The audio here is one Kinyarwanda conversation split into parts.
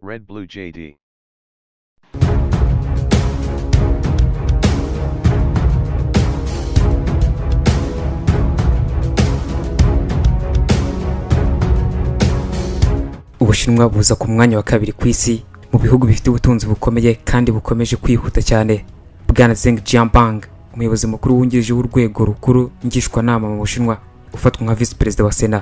Red Blue JD. ubushinwa buza ku mwanya wa kabiri ku isi mu bihugu bifite ubutunzi bukomeye kandi bukomeje kwihuta cyane bwana zeng jianpeng umuyobozi mukuru wungirije w'urwego rukuru ngishwanama mu bushinwa ufatwa nka visi perezida wa sena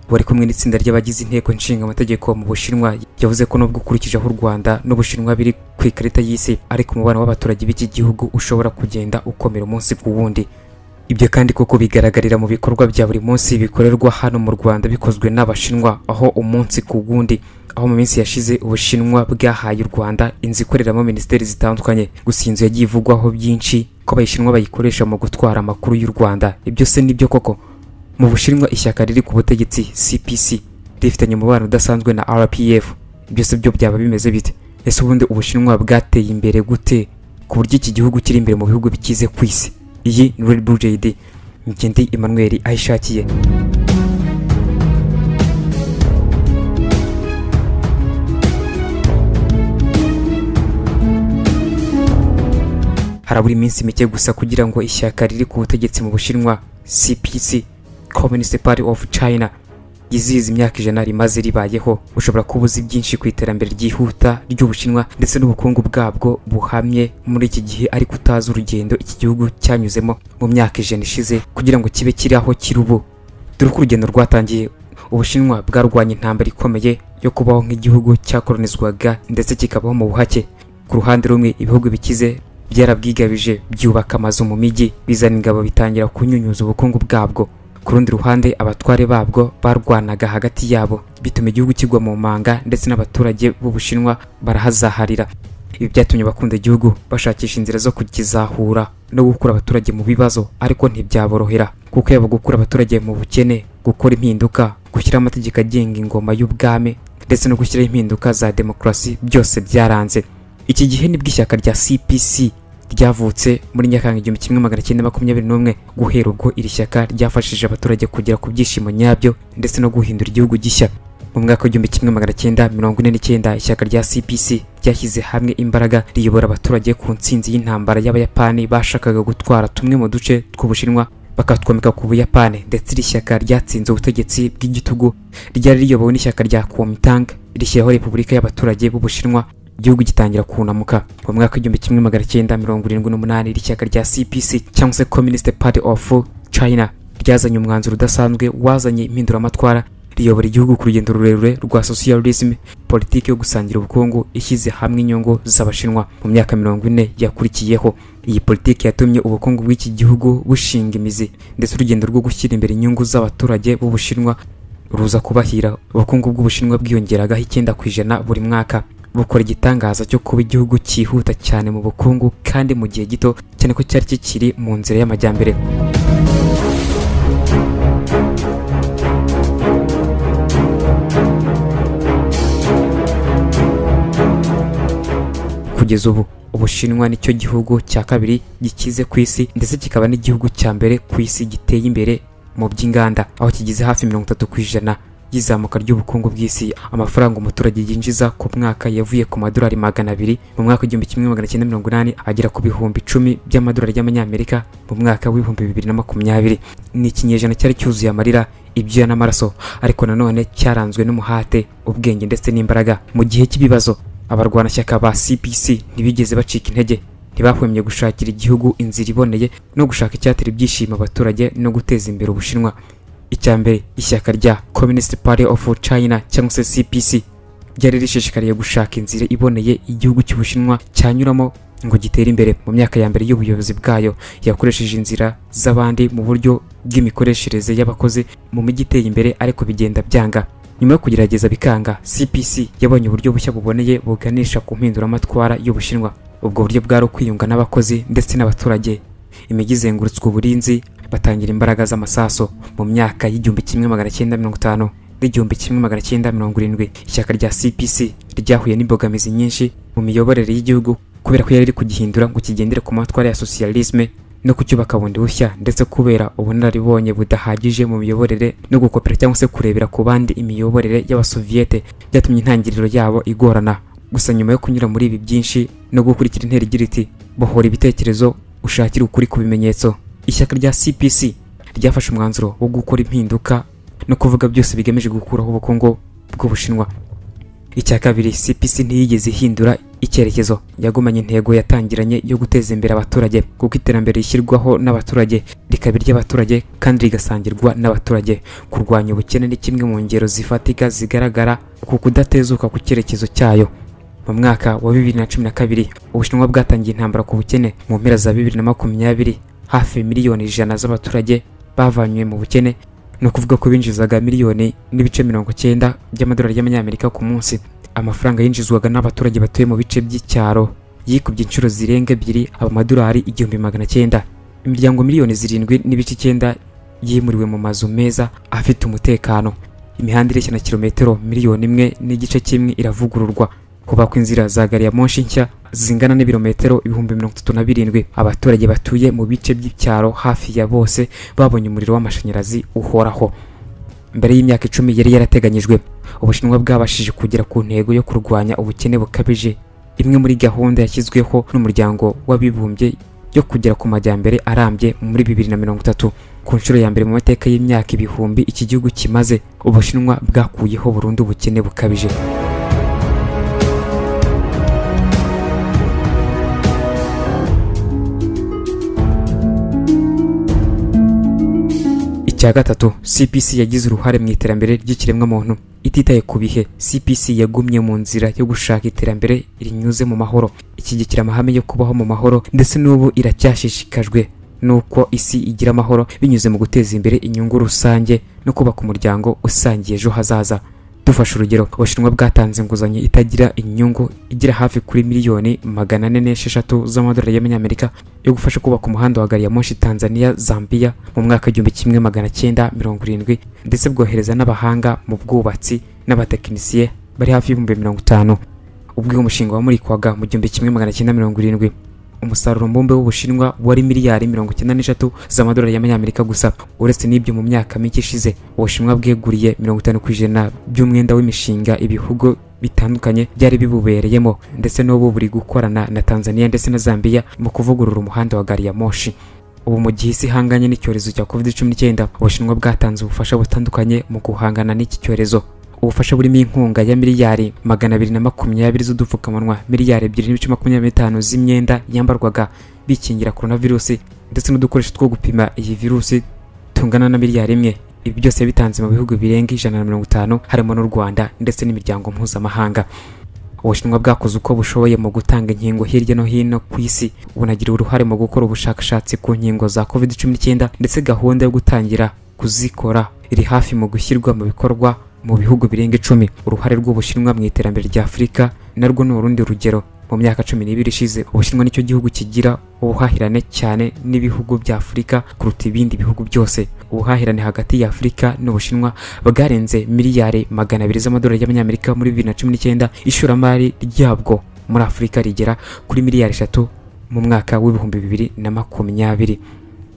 wari kumwe n'itsinda ry'abagize inteko nshinga amategeko mu bushinwa yavuze ko nubwo ukurikije aho u rwanda n'ubushinwa biri ku ikarita y'isi ariko umubano w'abaturage b'iki gihugu ushobora kugenda ukomera umunsi ku wundi ibyo kandi koko bigaragarira mu bikorwa bya buri munsi bikorerwa hano mu rwanda bikozwe n'abashinwa aho umunsi ku wundi aho mu minsi yashize ubushinwa bwahaye u rwanda inzu ikoreramo minisiteri zitandukanye gusa iyi nzu yagiye ivugwaho byinshi ko abashinwa bayikoresha mu gutwara amakuru y'u rwanda ibyo se nibyo koko mu bushinwa ishyaka riri ku butegetsi cpc rifitanye umubano udasanzwe na rpf byose byo byaba bimeze bite ese ubundi ubushinwa bwateye imbere gute ku buryo iki gihugu kiri imbere mu bihugu bikize ku isi iyi ni red bull jd ngende emmanuel ayishakiye harabura iminsi mike gusa kugira ngo ishyaka riri ku butegetsi mu bushinwa cpc communist party of china yizihiza imyaka ijana rimaze ribayeho ushobora kuba uzi byinshi ku iterambere ryihuta ry'ubushinwa ndetse n'ubukungu bwabwo buhamye muri iki gihe ariko utazi urugendo iki gihugu cyanyuzemo mu myaka ijana ishize kugira ngo kibe kiri aho kiri ubu dore uko urugendo rwatangiye ubushinwa bwarwanya intambara ikomeye yo kubaho nk'igihugu cyakolonizwaga ndetse kikabaho mu buhake ku ruhande rumwe ibihugu bikize byarabwigabije byubaka amazu mu mijyi bizana ingabo bitangira kunyunyuza ubukungu bwabwo ku rundi ruhande abatware babwo barwanaga hagati yabo bituma igihugu kigwa mu manga ndetse n'abaturage b'ubushinwa barahazaharira ibi byatumye abakunda igihugu bashakisha inzira zo kukizahura no gukura abaturage mu bibazo ariko ntibyaborohera kuko yaba gukura abaturage mu bukene gukora impinduka gushyiraho amategeko agenga ingoma y'ubwami ndetse no gushyiraho impinduka za demokarasi byose byaranze iki gihe nibwo ishyaka rya cpc ryavutse muri nyakanga igihumbi kimwe magana cyenda makumyabiri n'umwe guhera ubwo iri shyaka ryafashije abaturage kugera ku byishimo nyabyo ndetse no guhindura igihugu gishya mu mwaka w'igihumbi kimwe magana cyenda mirongo ine n'icyenda ishyaka rya cpc ryashyize hamwe imbaraga riyobora abaturage ku ntsinzi y'intambara y'abayapani bashakaga gutwara tumwe mu duce tw'ubushinwa bakatwomeka ku buyapani ndetse iri shyaka ryatsinze ubutegetsi bw'igitugu ryari riyobowe n'ishyaka rya kuomintang rishyiraho repubulika y'abaturage b'ubushinwa igihugu gitangira kunamuka mu mwaka w'igihumbi kimwe magana cyenda mirongo irindwi n'umunani iri shyaka rya cpc cyangwa se communist party of china ryazanye umwanzuro udasanzwe wazanye impinduramatwara riyobora igihugu ku rugendo rurerure rwa socialism politiki yo gusangira ubukungu ishyize hamwe inyungu z'abashinwa mu myaka mirongo ine yakurikiyeho iyi politiki yatumye ubukungu bw'iki gihugu bushinga imizi ndetse urugendo rwo gushyira imbere inyungu z'abaturage b'ubushinwa ruza kubahira ubukungu bw'ubushinwa bwiyongeragaho icyenda ku ijana buri mwaka bukora igitangaza cyo kuba igihugu cyihuta cyane mu bukungu kandi mu gihe gito cyane ko cyari kikiri mu nzira y'amajyambere kugeza ubu ubushinwa nicyo gihugu cya kabiri gikize ku isi ndetse kikaba n'igihugu cya mbere ku isi giteye imbere mu by'inganda aho kigize hafi mirongo itatu ku ijana y'izamuka ry'ubukungu bw'isi amafaranga umuturage yinjiza ku mwaka yavuye ku madolari magana abiri mu mwaka w'igihumbi kimwe magana cyenda mirongo inani agera ku bihumbi icumi by'amadolari y'amanyamerika mu mwaka w'ibihumbi bibiri na makumyabiri ni ikinyejana cyari cyuzuye amarira ibyuya n'amaraso ariko nanone cyaranzwe n'umuhate ubwenge ndetse n'imbaraga mu gihe cy'ibibazo abarwanashyaka ba cpc ntibigeze bacika intege ntibahwemye gushakira igihugu inzira iboneye no gushaka icyatera ibyishimo abaturage no guteza imbere ubushinwa icya mbere ishyaka rya communist party of china cyangwa se cpc ryari rishishikariye gushaka inzira iboneye igihugu cy'ubushinwa cyanyuramo ngo gitere imbere mu myaka ya mbere y'ubuyobozi bwayo yakoresheje inzira z'abandi mu buryo bw'imikoreshereze y'abakozi mu mijyi iteye imbere ariko bigenda byanga nyuma yo kugerageza bikanga cpc yabonye uburyo bushya buboneye buganisha ku mpinduramatwara y'ubushinwa ubwo buryo bwari ukwiyunga n'abakozi ndetse n'abaturage imijyi izengurutswe uburinzi batangira imbaraga z'amasaso mu myaka y'igihumbi kimwe magana cyenda mirongo itanu n'igihumbi kimwe magana cyenda mirongo irindwi ishyaka rya cpc ryahuye n'imbogamizi nyinshi mu miyoborere y'igihugu kubera ko yari iri kugihindura ngo kigendere ku matwara ya socialisme no kucyubaka bundi bushya ndetse kubera ubunararibonye budahagije mu miyoborere no gukopera cyangwa se kurebera ku bandi imiyoborere y'abasoviyete byatumye intangiriro yabo igorana gusa nyuma yo kunyura muri ibi byinshi no gukurikira intera igira iti bohora ibitekerezo ushakire ukuri ku bimenyetso ishyaka rya cpc ryafashe umwanzuro wo gukora impinduka no kuvuga byose bigamije gukuraho ubukungu bw'ubushinwa icya kabiri cpc ntiyigeze ihindura icyerekezo yagumanye intego yatangiranye yo guteza imbere abaturage kuko iterambere rishyirwaho n'abaturage rikaba iry'abaturage kandi rigasangirwa n'abaturage kurwanya ubukene ni kimwe mu ngero zifatika zigaragara ku kudatezuka ku cyerekezo cyayo mu mwaka wa bibiri na cumi na kabiri ubushinwa bwatangiye intambara ku bukene mu mpera za bibiri na makumyabiri hafi miliyoni ijana z'abaturage bavanywe mu bukene ni ukuvuga ko binjizaga miliyoni n'ibice mirongo cyenda by'amadolari y'amanyamerika ku munsi amafaranga yinjizwaga n'abaturage batuye mu bice by'icyaro yikubye inshuro zirenga ebyiri amadolari igihumbi magana cyenda imiryango miliyoni zirindwi n'ibice icyenda yimuriwe mu mazu meza afite umutekano imihanda ireshya na kilometero miliyoni imwe n'igice kimwe iravugururwa hubakwa inzira za gari ya moshi nshya zingana n'ibirometero ibihumbi mirongo itatu na birindwi abaturage batuye mu bice by'icyaro hafi ya bose babonye umuriro w'amashanyarazi uhoraho mbere y'imyaka icumi yari yarateganyijwe ubushinwa bwabashije kugera ku ntego yo kurwanya ubukene bukabije imwe muri gahunda yashyizweho n'umuryango w'abibumbye yo kugera ku majyambere arambye muri bibiri na mirongo itatu ku nshuro ya mbere mu mateka y'imyaka ibihumbi iki gihugu kimaze ubushinwa bwakuyeho burundu ubukene bukabije icya gatatu cpc yagize uruhare mu iterambere ry'ikiremwamuntu ititaye ku bihe cpc yagumye mu nzira yo gushaka iterambere rinyuze mu mahoro ishyigikira amahame yo kubaho mu mahoro ndetse n'ubu iracyashishikajwe n'uko isi igira amahoro binyuze mu guteza imbere inyungu rusange no kubaka umuryango usangiye ejo hazaza dufashe urugero ubushinwa bwatanze inguzanyo itagira inyungu igira hafi kuri miliyoni magana ane n'esheshatu z'amadolari y'amanyamerika yo gufasha kubaka umuhanda wa gari ya moshi tanzania zambia mu mwaka igihumbi kimwe magana cyenda mirongo irindwi ndetse bwohereza n'abahanga mu bwubatsi n'abatekinisiye bari hafi y'ibihumbi mirongo itanu ubwo uyu mushinga wamurikwaga mu gihumbi kimwe magana cyenda mirongo irindwi umusaruro mbumbe w'ubushinwa wari miliyari mirongo icyenda n'eshatu z'amadolari y'amanyamerika gusa uretse n'ibyo mu myaka mike ishize ubushinwa bweguriye mirongo itanu ku ijana by'umwenda w'imishinga ibihugu bitandukanye byari bibubereyemo ndetse n'ubu buri gukorana na tanzania ndetse na zambia mu kuvugurura umuhanda wa gari ya moshi ubu mu gihe isi ihanganye n'icyorezo cya covid cumi n'icyenda ubushinwa bwatanze ubufasha butandukanye mu guhangana n'iki cyorezo ubufasha burimo inkunga ya miliyari magana abiri na makumyabiri z'udupfukamunwa miliyari ebyiri n'ibice makumyabiri n'itanu z'imyenda yambarwaga bikingira korona virusi ndetse n'udukoresho two gupima iyi virusi tungana na miliyari imwe ibi byose bitanze mu bihugu birenga ijana na mirongo itanu harimo n'u rwanda ndetse n'imiryango mpuzamahanga ubushinwa bwakoze uko bushoboye mu gutanga inkingo hirya no hino ku isi bunagira uruhare mu gukora ubushakashatsi ku nkingo za covid cumi n'icyenda ndetse gahunda yo gutangira kuzikora iri hafi mu gushyirwa mu bikorwa mu bihugu birenga icumi uruhare rw'ubushinwa mu iterambere rya afurika narwo ni urundi rugero mu myaka cumi n'ibiri ishize ubushinwa nicyo gihugu kigira ubuhahirane cyane n'ibihugu bya afurika kuruta ibindi bihugu byose ubuhahirane hagati ya afurika n'ubushinwa bwarenze miliyari magana abiri z'amadolari y'amanyamerika muri bibiri na cumi n'icyenda ishoramari ryabwo muri afurika rigera kuri miliyari eshatu mu mwaka w'ibihumbi bibiri na makumyabiri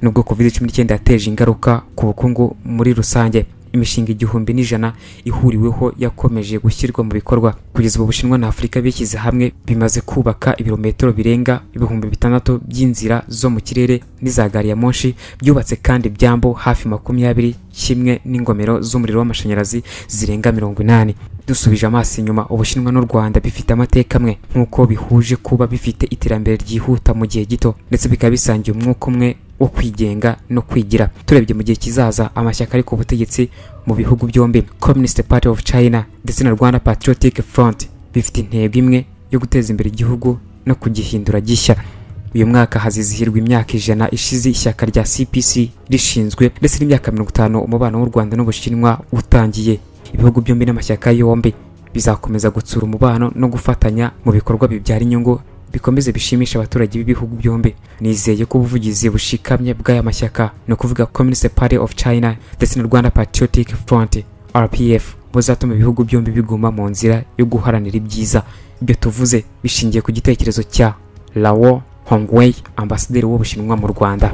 nubwo covid cumi n'icyenda yateje ingaruka ku bukungu muri rusange imishinga igihumbi n'ijana ihuriweho yakomeje gushyirwa mu bikorwa kugeza ubu bushinwa na afurika bishyize hamwe bimaze kubaka ibirometero birenga ibihumbi bitandatu by'inzira zo mu kirere n'iza gari ya moshi byubatse kandi byambo hafi makumyabiri kimwe n'ingomero z'umuriro w'amashanyarazi zirenga mirongo inani dusubije amaso inyuma ubushinwa n'u rwanda bifite amateka amwe nk'uko bihuje kuba bifite iterambere ryihuta mu gihe gito ndetse bikaba bisangiye umwuka umwe wo kwigenga no kwigira turebye mu gihe kizaza amashyaka ari ku butegetsi mu bihugu byombi communist party of china ndetse na rwanda patriotic front bifite intego imwe yo guteza imbere igihugu no kugihindura gishya uyu mwaka hazizihirwa imyaka ijana ishize ishyaka rya cpc rishinzwe ndetse n'imyaka mirongo itanu umubano w'u rwanda n'ubushinwa utangiye ibihugu byombi n'amashyaka yombi bizakomeza gutsura umubano no gufatanya mu bikorwa bibyara inyungu bikomeze bishimisha abaturage b'ibihugu byombi nizeye ko ubuvugizi bushikamye bw'aya mashyaka ni ukuvuga communist party of china ndetse na rwanda patriotic front rpf buzatuma ibihugu byombi biguma mu nzira yo guharanira ibyiza ibyo tuvuze bishingiye ku gitekerezo cya lao hongwei ambasaderi w'ubushinwa mu rwanda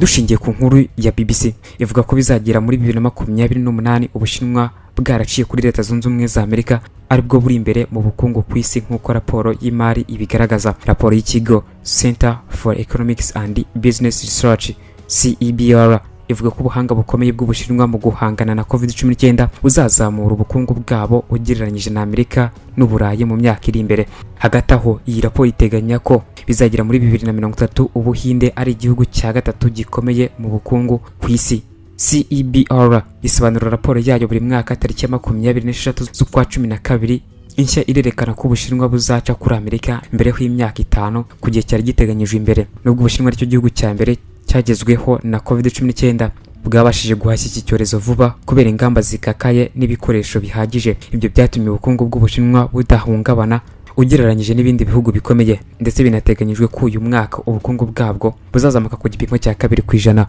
dushingiye ku nkuru ya BBC ivuga ko bizagera muri bibiri na makumyabiri n'umunani ubushinwa bwaraciye kuri leta zunze ubumwe za amerika aribwo buri imbere mu bukungu ku isi nk'uko raporo y'imari ibigaragaza raporo y'ikigo center for economics and business research cebr ivuga ko ubuhanga bukomeye bw'ubushinwa mu guhangana na covid 19 buzazamura ubukungu bwabo ugereranyije na amerika n'uburayi mu myaka iri imbere hagati aho iyi raporo iteganya ko bizagera muri bibiri na mirongo itatu ubuhinde ari igihugu cya gatatu gikomeye mu bukungu ku isi cebr isobanura raporo yayo buri mwaka tariki ya makumyabiri n'esheshatu z'ukwa cumi na kabiri inshya irerekana ko ubushinwa buzaca kuri amerika mbere y'imyaka itanu ku gihe cyari giteganyijwe imbere nubwo ubushinwa aricyo gihugu cya mbere cyagezweho na covid cumi n'icyenda bwabashije guhashya iki cyorezo vuba kubera ingamba zikakaye n'ibikoresho bihagije ibyo byatumye ubukungu bw'ubushinwa budahungabana ugereranyije n'ibindi bihugu bikomeye ndetse binateganyijwe ko uyu mwaka ubukungu bwabwo buzazamuka ku gipimo cya kabiri ku ijana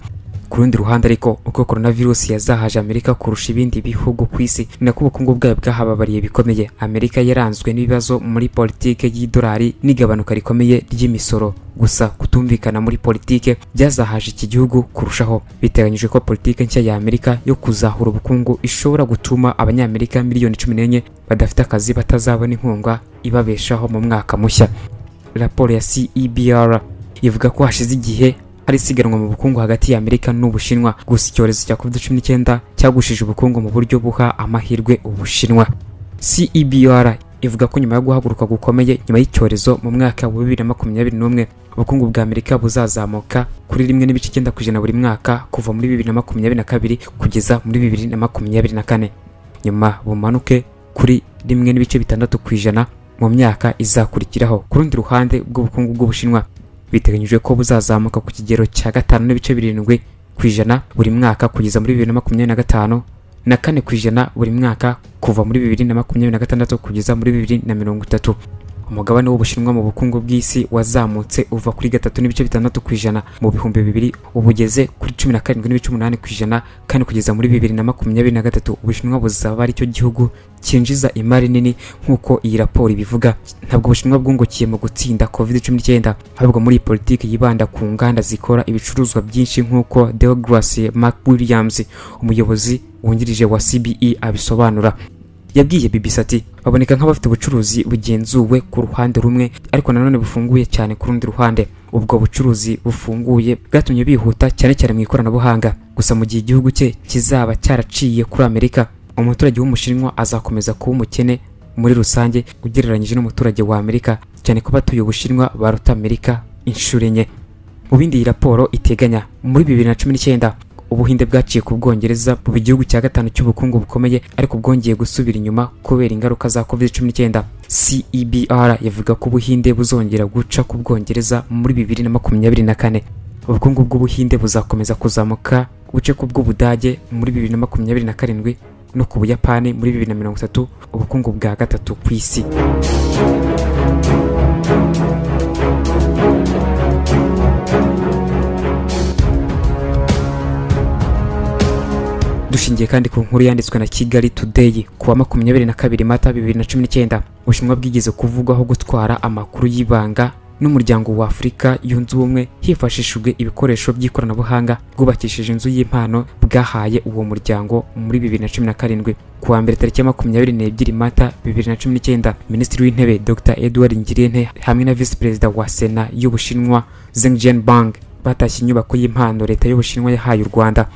ku rundi ruhande ariko uko coronavirus yazahaje amerika kurusha ibindi bihugu ku isi ni nako ubukungu bwayo bwahababariye bikomeye amerika yaranzwe n'ibibazo muri politike y'idolari n'igabanuka rikomeye ry'imisoro gusa kutumvikana muri politike byazahaje iki gihugu kurushaho biteganyijwe ko politike nshya ya amerika yo kuzahura ubukungu ishobora gutuma abanyamerika miliyoni cumi n'enye badafite akazi batazabona inkunga ibabeshaho mu mwaka mushya raporo ya cebr ivuga ko hashize igihe hari isiganwa mu bukungu hagati ya Amerika n'Ubushinwa gusa icyorezo cya COVID-19 cyagushije ubukungu mu buryo buha amahirwe Ubushinwa CEBR ivuga ko nyuma yo guhaguruka gukomeye nyuma y'icyorezo mu mwaka wa 2021 ubukungu bwa Amerika buzazamuka kuri rimwe n'ibice icyenda ku ijana buri mwaka kuva muri 2022 kugeza muri 2024 nyuma bumanuke kuri rimwe n'ibice bitandatu ku ijana mu myaka izakurikiraho ku rundi ruhande bw'ubukungu bw'Ubushinwa biteganyijwe ko buzazamuka ku kigero cya gatanu n'ibice birindwi ku ijana buri mwaka kugeza muri bibiri na makumyabiri na gatanu na kane ku ijana buri mwaka kuva muri bibiri na makumyabiri na gatandatu kugeza muri bibiri na mirongo itatu umugabane w'ubushinwa mu bukungu bw'isi wazamutse uva kuri gatatu n'ibice bitandatu ku ijana mu bihumbi bibiri ubu ugeze kuri cumi na karindwi n'ibice umunani ku ijana kandi kugeza muri bibiri na makumyabiri na gatatu ubushinwa buzaba aricyo gihugu cyinjiza imari nini nk'uko iyi raporo ibivuga ntabwo ubushinwa bwungukiye mu gutsinda covid cumi n'icyenda ahubwo muri iyi politiki yibanda ku nganda zikora ibicuruzwa byinshi nk'uko Douglas McWilliams umuyobozi wungirije wa CBE abisobanura yabwiye BBC ati baboneka nk'abafite ubucuruzi bugenzuwe ku ruhande rumwe ariko nanone bufunguye cyane ku rundi ruhande ubwo bucuruzi bufunguye bwatumye bihuta cyane cyane mu ikoranabuhanga gusa mu gihe igihugu cye kizaba cyaraciye kuri Amerika umuturage w'umushinwa azakomeza kuba umukene muri rusange ugereranyije n'umuturage wa Amerika cyane ko abatuye ubushinwa baruta Amerika inshuro enye mu bindi iyi raporo iteganya muri bibiri na cumi n'icyenda ubuhinde bwaciye ku bwongereza buba igihugu cya gatanu cy'ubukungu bukomeye ariko bwongeye gusubira inyuma kubera ingaruka za covid cumi n'icyenda cebr yavuga ko ubuhinde buzongera guca ku bwongereza muri bibiri na makumyabiri na kane ubukungu bw'ubuhinde buzakomeza kuzamuka buce ku bw'ubudage muri bibiri na makumyabiri na karindwi no ku buyapani muri bibiri na mirongo itatu ubukungu bwa gatatu ku isi dushingiye kandi ku nkuru yanditswe na kigali today ku wa makumyabiri na kabiri mata bibiri na cumi n'icyenda ubushinwa bwigeze kuvugwaho gutwara amakuru y'ibanga n'umuryango wa afurika yunze ubumwe hifashishijwe ibikoresho by'ikoranabuhanga bwubakishije inzu y'impano bwahaye uwo muryango muri bibiri na cumi na karindwi ku wa mbere tariki ya makumyabiri n'ebyiri mata bibiri na cumi n'icyenda minisitiri w'intebe dr edward ngirente hamwe na visi perezida wa sena y'ubushinwa zeng jianbang batashye inyubako y'impano leta y'ubushinwa yahaye u rwanda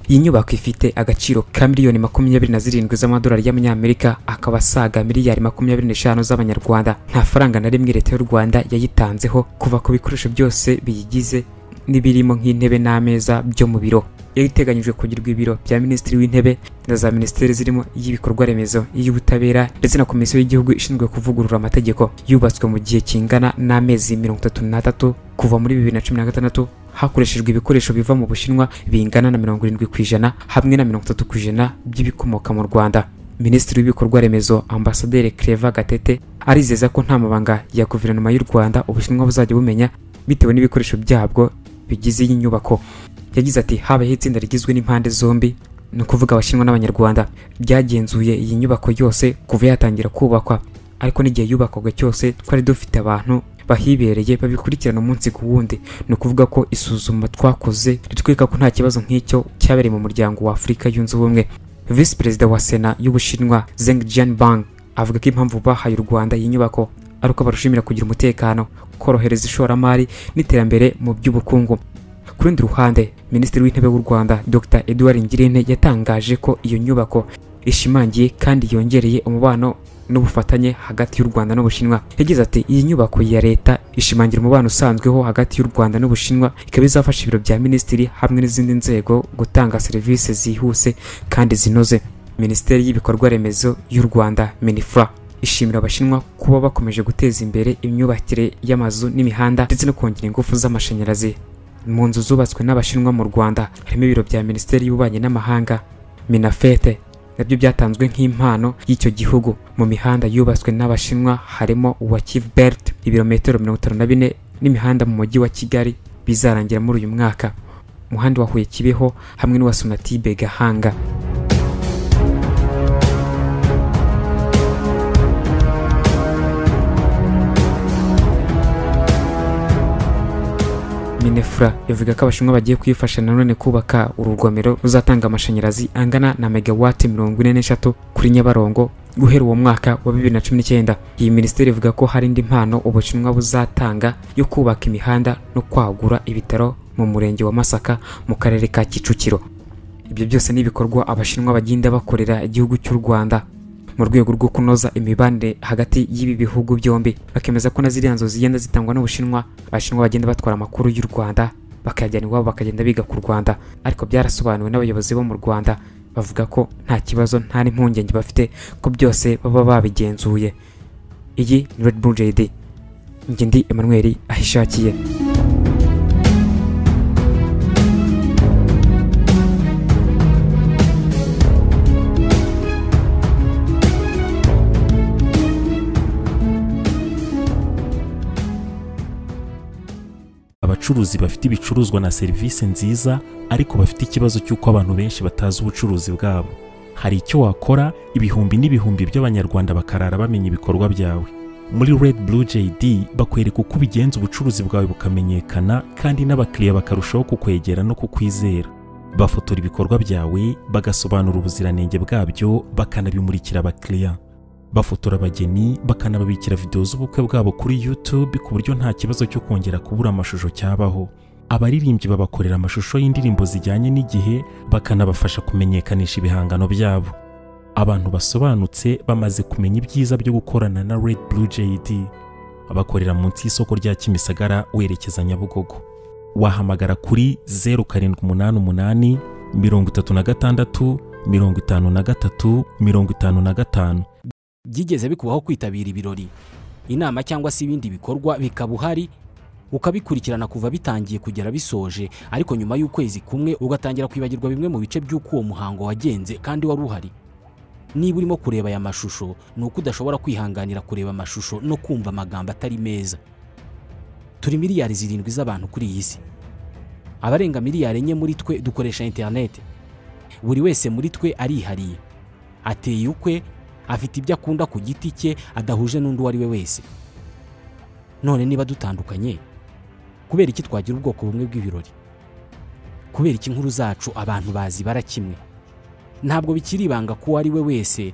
iyi nyubako ifite agaciro ka miliyoni makumyabiri na zirindwi z'amadolari y'amanyamerika akaba asaga miliyari makumyabiri n'eshanu z'abanyarwanda nta faranga na rimwe leta y'u rwanda yayitanzeho kuva ku bikoresho byose biyigize n'ibirimo nk'intebe n'ameza byo mu biro yari iteganyijwe kugirwa ibiro bya minisitiri w'intebe na za minisiteri zirimo iy'ibikorwa remezo iy'ubutabera ndetse na komisiyo y'igihugu ishinzwe kuvugurura amategeko yubatswe mu gihe kingana n'amezi mirongo itatu n'atatu kuva muri bibiri na cumi na gatandatu hakoreshejwe ibikoresho biva mu bushinwa bingana na mirongo irindwi ku ijana hamwe na mirongo itatu ku ijana by'ibikomoka mu rwanda minisitiri w'ibikorwa remezo ambasaderi Claver gatete arizeza ko nta mabanga ya guverinoma y'u rwanda ubushinwa buzajya bumenya bitewe n'ibikoresho byabwo bigize iyi nyubako yagize ati habayeho itsinda rigizwe n'impande zombi ni ukuvuga abashinwa n'abanyarwanda byagenzuye iyi nyubako yose kuva yatangira kubakwa ariko n'igihe yubakwaga cyose twari dufite abantu bahibereye babikurikirana umunsi ku wundi ni ukuvuga ko isuzuma twakoze ritwereka ko nta kibazo nk'icyo cyabereye mu muryango wa afurika yunze ubumwe visi perezida wa sena y'ubushinwa zeng jianbang avuga ko impamvu bahaye u rwanda iyi nyubako ari uko barushimira kugira umutekano korohereza ishoramari n'iterambere mu by'ubukungu ku rundi ruhande minisitiri w'intebe w'u rwanda dr edouard ngirente yatangaje ko iyo nyubako ishimangiye kandi yongereye umubano n'ubufatanye hagati y'u Rwanda n'Ubushinwa yagize ati iyi nyubako ya leta ishimangira umubano usanzweho hagati y'u Rwanda n'Ubushinwa ikaba izafasha ibiro bya minisitiri hamwe n'izindi nzego gutanga serivisi zihuse kandi zinoze minisiteri y'ibikorwa remezo y'u Rwanda minifra ishimira abashinwa kuba bakomeje guteza imbere imyubakire y'amazu n'imihanda ndetse no kongera ingufu z'amashanyarazi mu nzu zubatswe n'abashinwa mu Rwanda harimo ibiro bya minisiteri y'ububanyi n'amahanga minafete nabyo byatanzwe nk'impano y'icyo gihugu mu mihanda yubatswe n'abashinwa harimo uwa Kivbert ibirometero mirongo itanu na bine n'imihanda mu mujyi wa Kigali bizarangira muri uyu mwaka umuhanda wa Huye Kibeho hamwe n'uwa Sonatibe Gahanga minefura ivuga ko abashinwa bagiye kuyifasha nanone kubaka urugomero ruzatanga amashanyarazi angana na megawati mirongo ine n'eshatu kuri nyabarongo guhera uwo mwaka wa bibiri na cumi n'icyenda iyi minisiteri ivuga ko hari indi mpano ubushinwa buzatanga yo kubaka imihanda no kwagura ibitaro mu murenge wa masaka mu karere ka kicukiro ibyo byose ni ibikorwa abashinwa bagenda bakorera igihugu cy'u rwanda mu rwego rwo kunoza imibanire hagati y'ibi bihugu byombi bakemeza ko na ziriya nzu zigenda zitangwa n'ubushinwa abashinwa bagenda batwara amakuru y'u rwanda bakayajyana iwabo bakagenda biga ku rwanda ariko byarasobanuwe n'abayobozi bo mu rwanda bavuga ko nta kibazo nta n'impungenge bafite ko byose baba babigenzuye iyi ni Red Bull JD njye ndi Emmanuel ahishakiye abacuruzi bafite ibicuruzwa na serivisi nziza ariko bafite ikibazo cy'uko abantu benshi batazi ubucuruzi bwabo hari icyo wakora ibihumbi n'ibihumbi by'abanyarwanda bakarara bamenya ibikorwa byawe muri Red Blue JD bakwereka uko ubigenza ubucuruzi bwawe bukamenyekana kandi n'abakiriya bakarushaho kukwegera no kukwizera bafotora ibikorwa byawe bagasobanura ubuziranenge bwabyo bakanabimurikira abakiriya bafotora abageni bakanababikira videwo z'ubukwe bwabo kuri YouTube ku buryo nta kibazo cyo kongera kubura amashusho cyabaho abaririmbyi babakorera amashusho y'indirimbo zijyanye n'igihe bakanabafasha kumenyekanisha ibihangano byabo abantu basobanutse bamaze kumenya ibyiza byo gukorana na Red Blue JD bakorera munsi y'isoko rya Kimisagara werekeza Nyabugogo wahamagara kuri 0788 36 53 55 byigeze bikubaho kwitabira ibirori inama cyangwa se ibindi bikorwa bikaba uhari ukabikurikirana kuva bitangiye kugera bisoje ariko nyuma y'ukwezi kumwe ugatangira kwibagirwa bimwe mu bice by'uko uwo muhango wagenze kandi wari uhari niba urimo kureba aya mashusho ni uko udashobora kwihanganira kureba amashusho no kumva amagambo atari meza turi miliyari zirindwi z'abantu kuri iyi si abarenga miliyari enye muri twe dukoresha interineti buri wese muri twe arihariye ateye ukwe afite ibyo akunda ku giti cye adahuje n'undi uwo ari we wese none niba dutandukanye kubera iki twagira ubwoko bumwe bw'ibirori kubera iki inkuru zacu abantu bazi bara kimwe ntabwo bikiri ibanga ko uwo ari we wese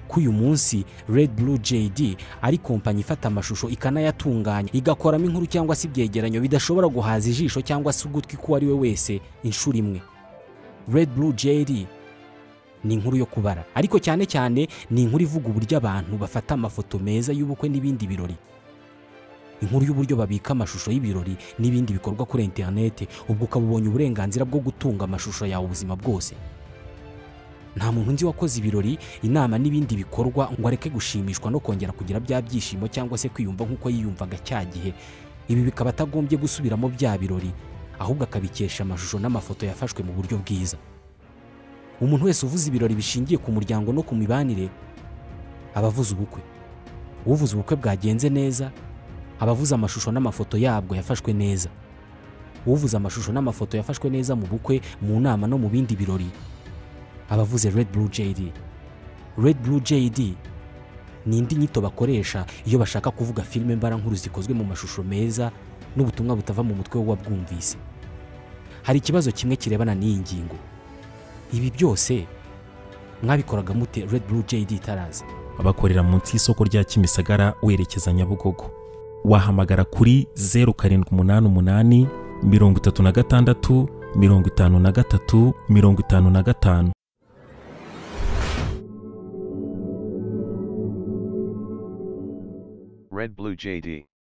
ko uyu munsi Red Blue JD ari kompanyi ifata amashusho ikanayatunganya igakoramo inkuru cyangwa se ibyegeranyo bidashobora guhaza ijisho cyangwa se ugutwi k'uwo ari we wese inshuro imwe Red Blue JD ni inkuru yo kubara ariko cyane cyane ni inkuru ivuga uburyo abantu bafata amafoto meza y'ubukwe n'ibindi birori inkuru y'uburyo babika amashusho y'ibirori n'ibindi bikorwa kuri interineti ubwo ukaba ubonye uburenganzira bwo gutunga amashusho yawe ubuzima bwose nta muntu nzi wakoze ibirori inama n'ibindi bikorwa ngo areke gushimishwa no kongera kugira bya byishimo cyangwa se kwiyumva nk'uko yiyumvaga cya gihe ibi bikaba atagombye gusubiramo bya birori ahubwo akabikesha amashusho n'amafoto yafashwe mu buryo bwiza umuntu wese uvuze ibirori bishingiye ku muryango no ku mibanire aba avuze ubukwe uvuze ubukwe bwagenze neza aba avuze amashusho n'amafoto yabwo yafashwe neza uvuze amashusho n'amafoto yafashwe neza mu bukwe mu nama no mu bindi birori aba avuze Red Blue JD Red Blue JD ni indi nyito bakoresha iyo bashaka kuvuga filime mbarankuru zikozwe mu mashusho meza n'ubutumwa butava mu mutwe w'uwabwumvise hari ikibazo kimwe kirebana n'iyi ngingo ibi byose mwabikoraga mute red blue jd tarazi bakorera munsi y'isoko rya kimisagara werekeza nyabugogo wahamagara kuri zeru karindwi umunani umunani mirongo itatu na gatandatu mirongo itanu na gatatu mirongo itanu na gatanu Red Blue JD.